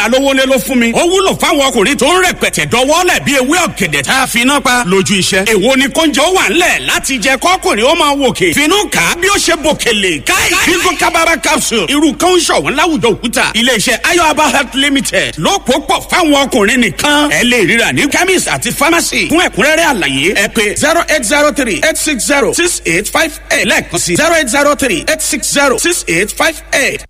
ẹlẹ́dàá lówólé ló fún mi ó wúlò fáwọn ọkùnrin tó ń rẹpẹtẹ dọwọ́lẹ̀ bí ewé ọ̀gẹ̀dẹ̀ tá a fi iná pa lójú iṣẹ́ èwo ni kóúnjẹ ó wà ńlẹ̀ láti jẹ kọ́kùnrin ó máa wòkè finú kà á bí ó ṣe bòkèlè káì bíngò kábàbà capsule irú kan ń ṣọ̀wọ́n láwùjọ òkúta iléeṣẹ́ ayọ̀aba health limited ló kó pọ̀ fáwọn ọkùnrin nìkan ẹ lè ríra ní chemist àti pharmacy fún ẹ̀kúnrẹ́rẹ́ àlàyé ẹ pé zero eight zero three eight six zero six eight five eight lẹ́ẹ̀kan sí zero eight zero three eight six zero six eight five eight.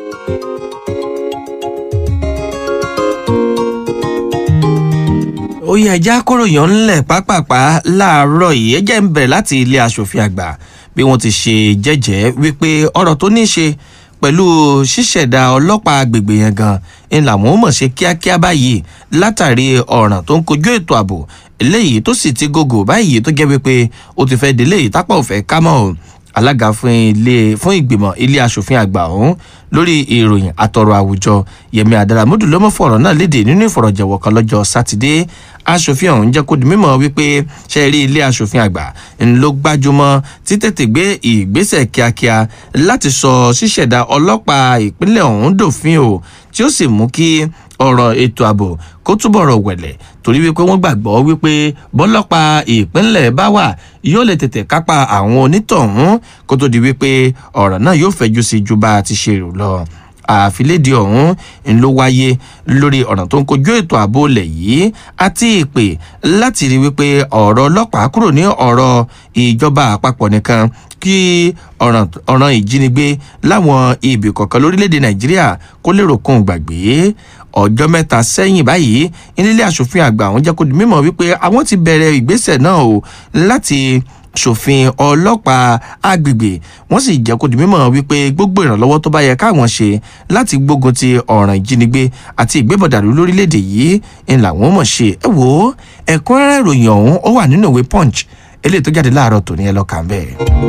ó yẹ ẹjẹ́ akóròyìn ńlẹ̀ pápápá láàárọ̀ yìí ẹ jẹ́ ń bẹ̀rẹ̀ láti ilé asòfin àgbà bí wọ́n ti ṣe jẹ́jẹ́ wípé ọ̀rọ̀ tó ní í ṣe pẹ̀lú ṣíṣẹ̀dá ọlọ́pàá agbègbè yẹn gan ń làwọn ó mọ̀ ṣe kíákíá báyìí látàrí ọ̀ràn tó ń kojú ètò ààbò eléyìí tó sì ti gògò báyìí tó jẹ́ wípé ó ti fẹ́ délé ìtápá òfẹ́ kámọ́ o alága fún ilé fún ìgbìmọ̀ ilé asòfin àgbà ọ̀hún lórí ìròyìn àtọ̀rọ̀ àwùjọ yẹmi adaramudu ló mọ̀ fọ̀rọ̀ náà léde nínú ìfọ̀rọ̀jẹ̀wọ̀ kan lọ́jọ́ sátidé asòfin ọ̀hún jẹ́ kó di mímọ́ wípé ṣe rí ilé asòfin àgbà ń ló gbájúmọ́ títètè gbé ìgbésẹ̀ kíákíá láti sọ ṣíṣẹ̀dá ọlọ́pàá ìpínlẹ̀ ọ̀hún dòfin o tí ó sì mú kí ọ̀rọ̀ ètò ààbò kó túbọ̀ rọ̀ wẹ̀lẹ̀ torí wípé wọ́n gbàgbọ́ wípé bọ́lọ́pàá ìpínlẹ̀ bá wà yóò lè tètè kápá àwọn onítọ̀hún kó tó di wípé ọ̀rọ̀ náà yóò fẹ́jú sí ju bá a ti ṣe rò lọ àfilédìí ọ̀hún ń ló wáyé lórí ọ̀nà tó ń kojú ètò ààbò ilẹ̀ yìí àti ìpè láti rí wípé ọ̀rọ̀ ọlọ́pàá kúrò ní ọ̀rọ̀ ìjọba àpapọ̀ nìkan kí ọ̀ràn ìjínigbé láwọn ibì kọ̀ọ̀kan lórílẹ̀‐èdè nàìjíríà kó lè ròkun gbàgbé ọjọ́ mẹ́ta sẹ́yìn báyìí nílé asòfin àgbà àwọn jẹ́ kó di mímọ́ wípé àwọn ti bẹ̀rẹ̀ ìgbésẹ̀ náà o láti ṣòfin ọlọ́pàá agbègbè wọ́n sì jẹ́ kó di mímọ́ wípé gbogbo ìrànlọ́wọ́ tó bá yẹ káwọn ṣe láti gbógun ti ọ̀ràn ìjínigbé àti ìgbébọ̀dàlú lórílẹ̀‐èdè yìí ń làwọn mọ̀ ṣe ẹ wò ó ẹ̀kúnrẹ́rẹ́ ìròyìn ọ̀hún ó wà nínú ìwé punch eléyìí tó jáde láàárọ̀ tòní ẹ lọ́ọ́ kà ń bẹ́ẹ̀.